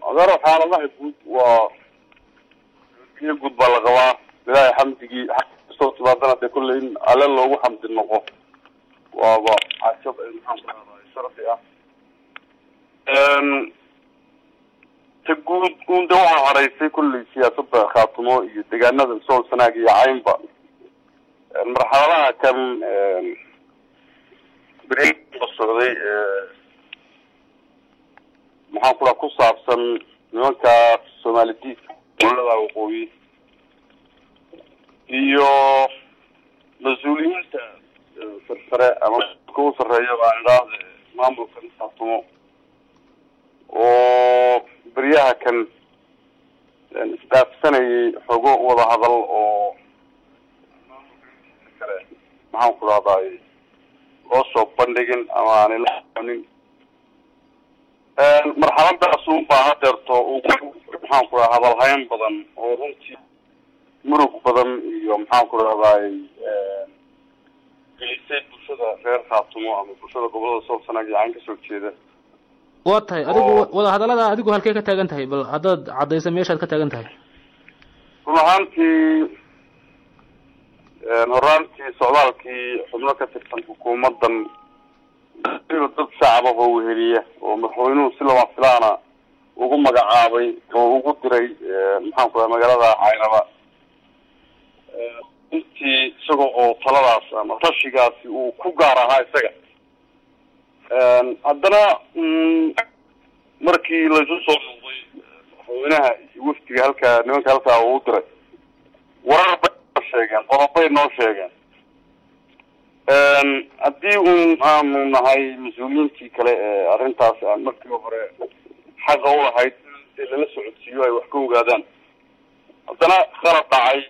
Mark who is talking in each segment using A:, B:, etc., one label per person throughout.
A: adeero xaaladaha guud waa biyo guud baa la qabaa ilaahay xamdigii kastoo timaadana dee kolley in alle loogu xamdi noqo waaba cajab maxaan ku radaa sharafi ah ta guud un de waxaa haraysay kolley siyaasadda khaatumo iyo deegaanada sool sanaag iyo caynba marxaladaha kan beriga socday maxaan ku dhaha ku saabsan nimankaas soomaali diidka dowlada waqooyi iyo mas-uuliyiinta sarsare ama ka u sarreeya baan idhaahde maamulkan khaatumo oo beryaha kan isdhaafsanayay xogo wada hadal oo kale maxaan ku dhahday loo soo bandhigin ama aanay la soconin marxaladaas un baa hadeerto maxaan ku dhaha hadalhayn badan oo runtii murug badan iyo maxaan ku dhahday gelisay bulshada reer khaatumo ama bulshada gobolada sool sanaag iyo cayn kasoo jeeda
B: waa tahay adigu wada hadallada adigu halkey ka taagan tahay bal haddaad caddaysa meeshaad ka taagan tahay
A: run ahaantii horaantii socdaalkii xubno ka tirsan xukuumaddan dad shacaba oo weheliya oo madaxweynuhu si lama filaana ugu magacaabay oo ugu diray maxaan ku dhaha magaalada caynaba intii isaga oo taladaas ama rashigaasi uu ku gaar ahaa isaga haddana markii laysu soo noqday madaxweynaha iyo wafdiga halkaa nimanka halkaa uu diray warar bay noo sheegeen qodobay noo sheegeen haddii un aanu nahay mas-uuliyiintii kale ee arrintaas aan markii hore xaqa ulahayd in lala socodsiiyo ay wax ka ogaadaan haddana khalad dhacay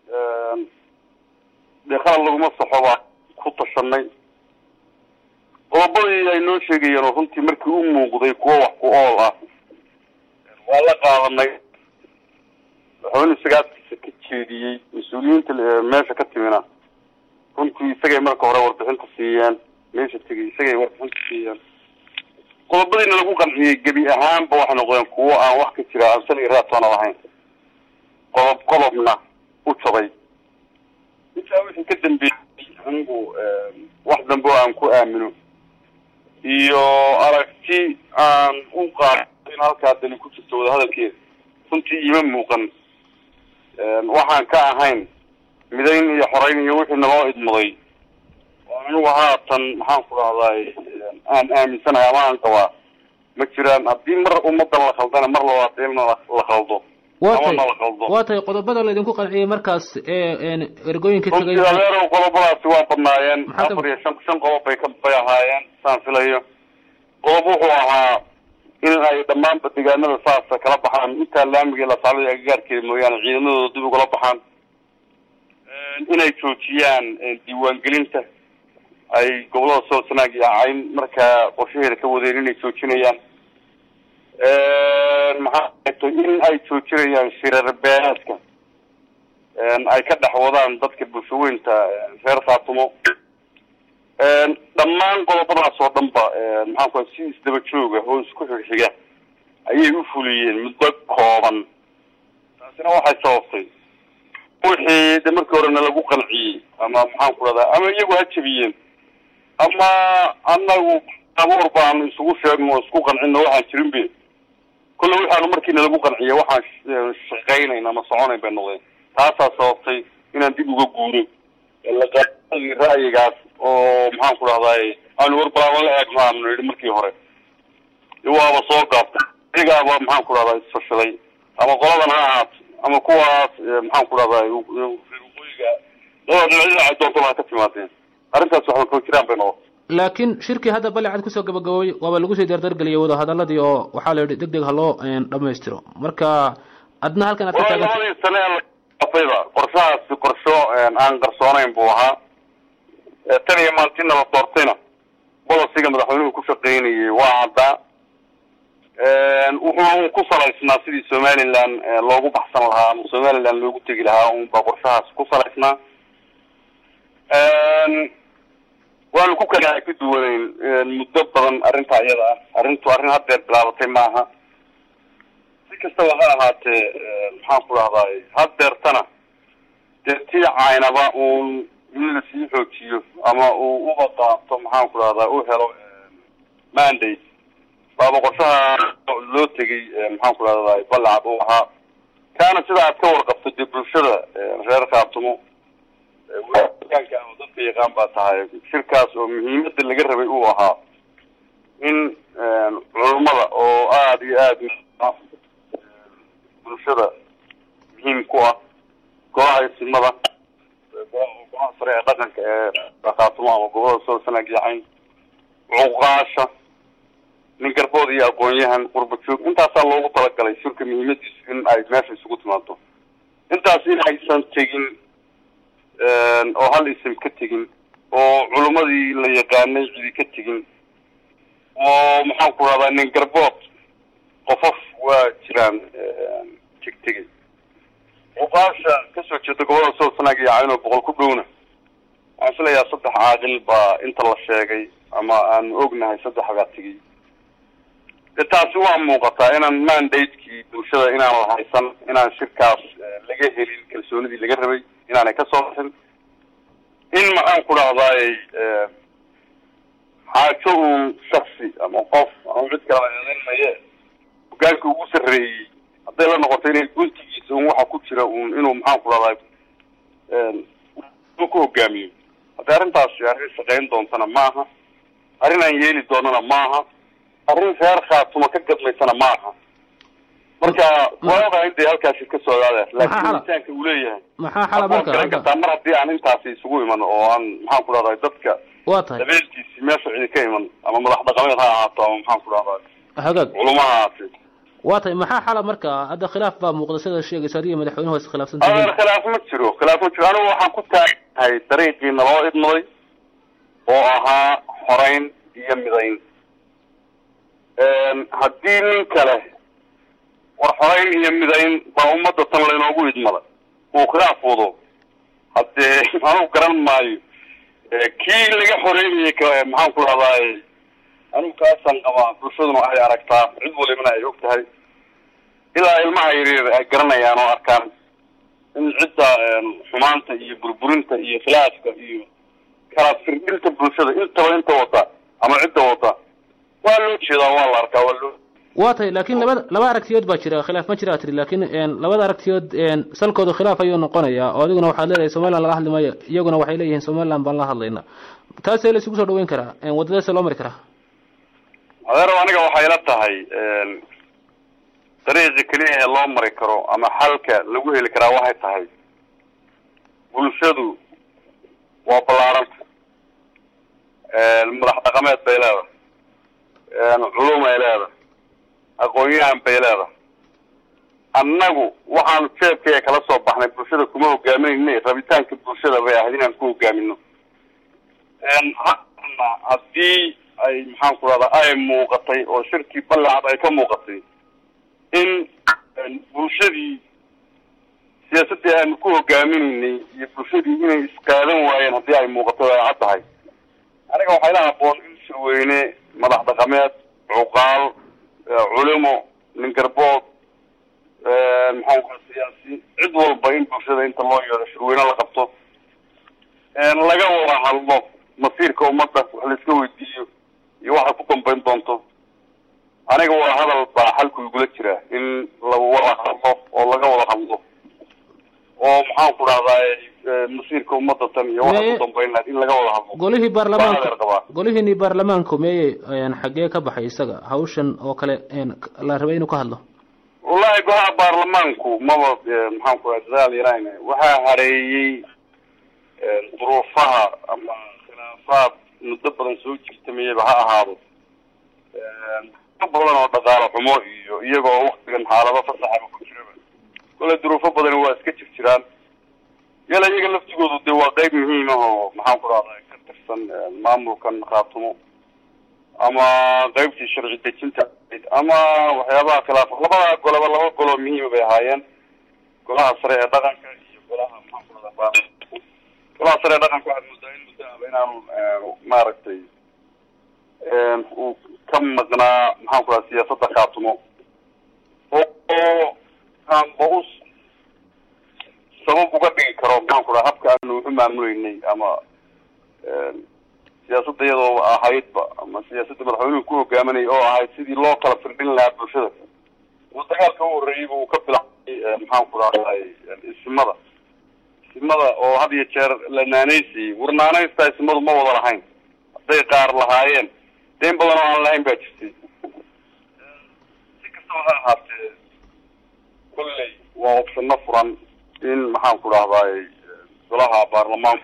A: dee khalad laguma saxo baa ku tashanay qodobadii ay noo sheegayeen oo runtii markii u muuqday kuwo wax ku ool ah waa la qaadanay madaxweyne sagaaskiisa ka jeediyey mas-uuliyiinta meesha ka timina runtii isagay marka hore warbixinta siiyeen meesha tegay isagay warbixinta siiyeen qodobadiina lagu qanciyey gebi ahaanba waxay noqdeen kuwo aan wax ka jira aan sal iyo raatoona lahayn qodob qodobna u jabay intaa wixii ka dambeeyey anigu wax dambe oo aan ku aamino iyo aragti aan u qaado in halkaa dani ku jirto wadahadalkeeda runtii ima muuqan waxaan ka ahayn midayn iyo xoreyn iyo wixii naloo idmaday oo anigu haatan maxaan ku dhahday aan aaminsanahay ama aan qabaa ma jiraan haddii mar ummadan la khaldana mar labaad in la khaldo
B: waa
A: ama
B: tahay
A: na la khaldo
B: waa tahay qodobada laydinku qanciyey markaas ee ergooyinka
A: runtii
B: tegay
A: adeerow qodobadaasi waa badnaayeen
B: Maxaa ka-
A: afar iyo shan shan qodob bay ka bay ahaayeen saan filayo qodob wuxuu ahaa in ay dhammaanba deegaanada saasa kala baxaan intaa laamiga la saalada agagaarkeeda mooyaane ciidamadooda dib ugala baxaan inay joojiyaan diiwaangelinta ay gobolada sool sanaag iyo cayn markaa qorshaheeda ka wadeen inay joojinayaan maxaa ahayd in ay joojinayaan shirar beereedka ay ka dhex wadaan dadka bulshaweynta reer khaatumo dhammaan qodobadaas oo dhan ba maxaan ku si isdaba jooga oo isku xigxiga ayay u fuliyeen muddo kooban taasina waxay sababtay wixii de markii horena lagu qanciyey ama maxaan ku dhahdaa ama iyagu ha jebiyeen ama anagu abuur baanu isugu sheegno oo isku qancino waxaan jirin be kolle waxaanu markiina lagu qanciyay waxaan sh- shaqaynayn ama soconayn bay noqdeen taasaa sababtay inaan dib uga guuro laqaadii ra'yigaas oo maxaan ku dhahday aanu warbalaama la eegno aanu yidhi markii hore waaba soo gaabtay iyaгаaba maxaan ku dhahdaa isfashiday ama qoladan ha ahaato ama kuwaas maxaan ku dhahday waqooyiga labada dhinacyada ay doonto ha ka timaadeen arrintaas waxba koo jiraan bay noqotay
B: laakiin shirkii hadda balecad kusoo gabagaboobay waaba lagu sii dardargeliyay wada hadaladii oo waxaa la yidhi deg deg ha loo dhamaystiro marka adna halkan aad ka
A: walahi
B: taagan
A: labadii sane ee lafayda qorshahaasi qorsho aan qarsoonayn buu ahaa tan iyo maantina la doortayna bolosiga madaxweynuhu ku shaqaynayay waa caddaa wuxuu ku salaysnaa sidii somaliland loogu baxsan lahaa ama somaliland loogu tegi lahaa unba qorshahaas ku salaysnaa waanu ku kala ka duwanayn muddo badan arrinta iyada ah arrintu arrin haddeer bilaabatay maaha kastaba ha ahaatee maxaan ku dhahdaay haddeertana dee tii caynaba uun in la sii xoojiyo ama uu uba qaato maxaan ku dhahdaa u helo mandate baaba qorshaha loo tegay maxaan ku dhahdaay balacad uu ahaa kaana sida aad ka warqabto dee bulshada reer khaatumo waanka ama dadka yaqaan baa tahay shirkaas oo muhiimada laga rabay uu ahaa in culummada oo aada iyo aada bulshada muhiim ku ah golaha isimada golaha sare ee dhaqanka ee khaatumo ama gobolada soo sanaag yacayn cuqaasha nin garbood iyo aqoon-yahan qurba joog intaasaa loogu talagalay shirka muhiimadiisu in ay meesha isugu timaado intaas in aysan tegin oo hal isim ka tegin oo culummadii la yaqaanay cidi ka tegin oo maxaan ku rahdaa nin garbood qofof waa jiraan tegtegay cuqaasha kasoo jeeda gobolada soo sanaag iyo caynoo boqol ku dhowna waxaan filayaa saddex caaqil baa inta la sheegay ama aan ognahay saddex baa tegay de taasi waa muuqataa inaan mandatekii bulshada inaan la haysan inaan shirkaas laga helin kalsoonidii laga rabay inaanay kasoo bixin in maxaan ku dhahdaay xaajo uun shaksi ama qof ama cid kala eedeyn maye hogaanka ugu sarreeyey hadday la noqoto inay guntigiisa un waxa ku jira un inuu maxaan ku dhahdaay ku hogaamiyo haddii arrintaasi arrin shaqayn doontana maaha arrin aan yeeli doonana maaha arrin reer khaatuma ka gadmaysana maaha marka waa ogahay intay halkaasi ka socdaade laakiin insaanka uu leeyahay
B: maxaa xala marka
A: garan kartaa mar haddii aan intaasi isugu iman oo aan maxaan ku dhahday dadka
B: waa tahay
A: dabeelkiisi meesha cidi ka iman ama madax dhaqameed ha ahaato ama maxaan ku dhahday
B: hagaag
A: culuma ha ahaate
B: waa tahay maxaa xala marka hadda khilaaf baa muuqda sida sheegaysa adiga madaxweynuhu is khilaafsan
A: adeer
B: tihiin
A: khilaaf ma jiro khilaaf ma jiro anigu waxaan ku taagnahay dariiqii naloo idmaday oo ahaa xoreyn iyo midayn haddii nin kale war xoreyn iyo midayn baa ummadda tan laynoogu idmada uu khilaaf wado haddee anugu garan maayo kii laga xoreynayay k maxaan ku dhahdaay anigu kaasaan qabaa bulshaduna ay aragtaa cid walibana ay og tahay ilaa ilmaha yaryar ay garanayaan oo arkaan in cidda xumaanta iyo burburinta iyo khilaafka iyo kala firdhinta bulshada intaba inta wada ama cidda wada waa loo jeedaa waa la arkaa waa loo
B: waa tahay laakiin labada laba aragtiyood baa jira khilaaf ma jira tiri laakiin labada aragtiyood salkooda khilaaf ayuu noqonayaa oo adiguna waxaad leedahay somaliland laga hadli maayo iyaguna waxay leeyihiin somaliland baan la hadlayna taasee la isugu soo dhaweyn karaa wadadaase loo mari karaa
A: adeero aniga waxay la tahay dariiqi keliya ee loo mari karo ama xalka lagu heli karaa waxay tahay bulshadu waa ballaaranta madax dhaqameed bay leedahay culum ay leedahay aqoon-yahan bay leedahay annagu waxaanu jeebkaya kala soo baxnay bulshada kuma hogaaminayna rabitaanka bulshada bay ahayd inaan ku hogaamino hana haddii ay maxaan ku rahdaa ay muuqatay oo shirkii ballacad ay ka muuqatay in bulshadii siyaasaddii aanu ku hogaaminaynay iyo bulshadii inay isqaadan waayeen haddii ay muuqato ay cad tahay aniga waxay la haboon in shirweyne madax dhaqameed cuqaal culimo nin garbood maxaan ku siyaasi cid walba in bulshada inta loo yeedho shirweyne la qabto laga wada hadlo masiirka ummadda wax la iska weydiiyo iyo waxay ku dambayn doonto aniga waa hadal baa xalku igula jira in la wada hadlo oo laga wada hadlo oo maxaan ku dhahdaay masiirka ummadda tan iyo waxay ku dambayn lahayd in laga wada hadlo
B: golihii
A: Baa adeer
B: baarlamaanka
A: qabaa.
B: golihiini baarlamaanku meeyey xaggee ka baxay isaga hawshan oo kale la rabay inuu ka hadlo
A: wallahi golaha baarlamaanku maba maxaan ku dhahay dadaal yarayne waxaa hareeyey duruufaha ama khilaafaad muddo badan soo jirtamayaba ha ahaado ka badan oo dhaqaale xumo iyo iyagoo waktigan xaalado fasaxaba ku jiraba kole duruufo badani waa iska jir jiraan yala iyaga laftigoodu de waa qeyb muhiim ah oo maxaan ku dhahday ka tirsan maamulkan khaatumo ama qeybtii sharci dejinta ahayd ama waxyaabaha khilaaf labada golaba laba goloo muhiima bay ahaayeen golaha sare ee dhaqanka iyo golaha maxaan ku dhahdaa baarlamaanka golaha sare ee dhaqanka waxaad moodaa in muddo aba inaanu maaragtay uu ka maqnaa maxaan ku dhaha siyaasadda khaatumo oo wuxu maamuleynay ama siyaasadda iyadoo ahaydba ama siyaasadda madaxweynuhu ku hogaaminay oo ahayd sidii loo kala firdhin lahaa bulshada uu dagaalka u horreeyeyba uu ka bilaabay maxaan ku rahday isimada isimada oo had iyo jeer la naanaysayay war naanaysta isimadu ma wada lahayn hadday qaar lahaayeen deen badan oo aan lahayn baa jirtay si kastaba ha ahaatee kolley waa opshano furan in maxaan ku dhahday golaha baarlamaanka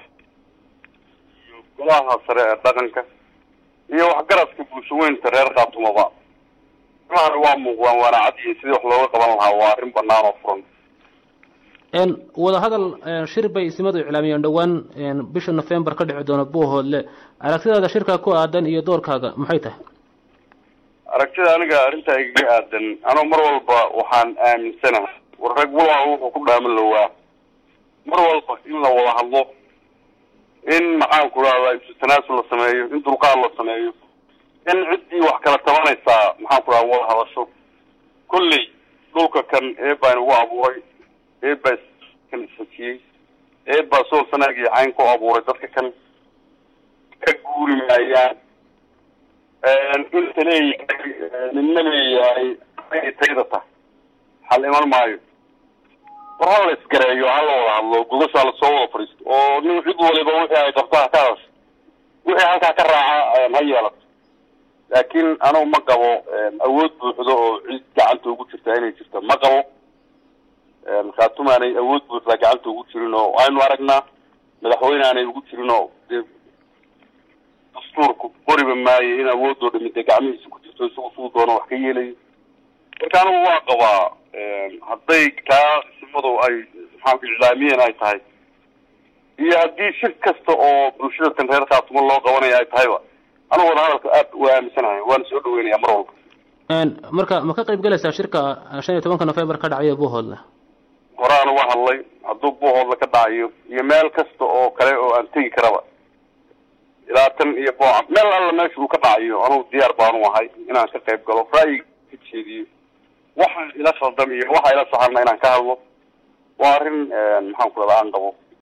A: iyo golaha sare ee dhaqanka iyo waxgaradka bulshaweynta reer kaatumaba imaana waa muuqdaan waana cadiyi sidii wax looga qaban lahaa waa arrin banaan oo furan
B: wadahadal shir bay isimadu iclaamiyeen dhowaan bisha november ka dhici doona buuhoodle aragtidaada shirkaa ku aadan iyo doorkaaga maxay tahay
A: aragtida aniga arrintaa igaga aadan anoo mar walba waxaan aaminsanahay war rag walaa wuxuu ku dhaaman lowaa mar walba in la wada hadlo in maxaan ku rahdaa isu tanaasul la sameeyo in dulqaad la sameeyo in ciddii wax kala tabanaysaa maxaan ku rahda wada hadasho kolley dhulka kan eebaa inagu abuuray eebaa kan isfajiyey eebaa sool sanaag iyo cayn ku abuuray dadka kan ka guuri maayaan inta leeyahay nina leeyahay ay tayda tahay hal iman maayo war hala isgareeyo hala wada hadlo gogoshaa lasoo wada fadhiisto oo nin cid waliba wixii ay qabto ha ka hadasho wixii halkaa ka raaca ha yeelato laakiin anugu ma qabo awood buuxdo oo cid gacanta ugu jirta inay jirto ma qabo khaatuma aanay awood buuxda gacanta ugu jirin oo aynu aragnaa madaxweyne aanay ugu jirin oo dee dastuurku qoriba maayo in awoodoo dhami dee gacmihiisa ku jirto isagu suu doono wax ka yeelayo marka anigu waa qabaa hadday kaa isimadu ay maxaanku iclaamiyeen ay tahay iyo haddii shir kasta oo bulshada tan reer khaatuma loo qabanaya ay tahayba anigu wada hadalka aad waa aaminsanahay waana soo dhaweynaya mar walba
B: marka ma ka qayb galaysaa shirka shan iyo tobanka november ka dhacaya buuhoodle
A: horaan uga hadlay hadduu buuhoodle ka dhacayo iyo meel kasta oo kale oo aan tegi karaba ilaa tan iyo booca meel alla meesha uu ka dhacayo anugu diyaar baanu ahay inaan ka qayb galo ra'yiga ka jeediyo waxa ila khaldam iyo waxa ila saxarna inaan ka hadlo waa arrin maxaan ku rahdaa aan qabo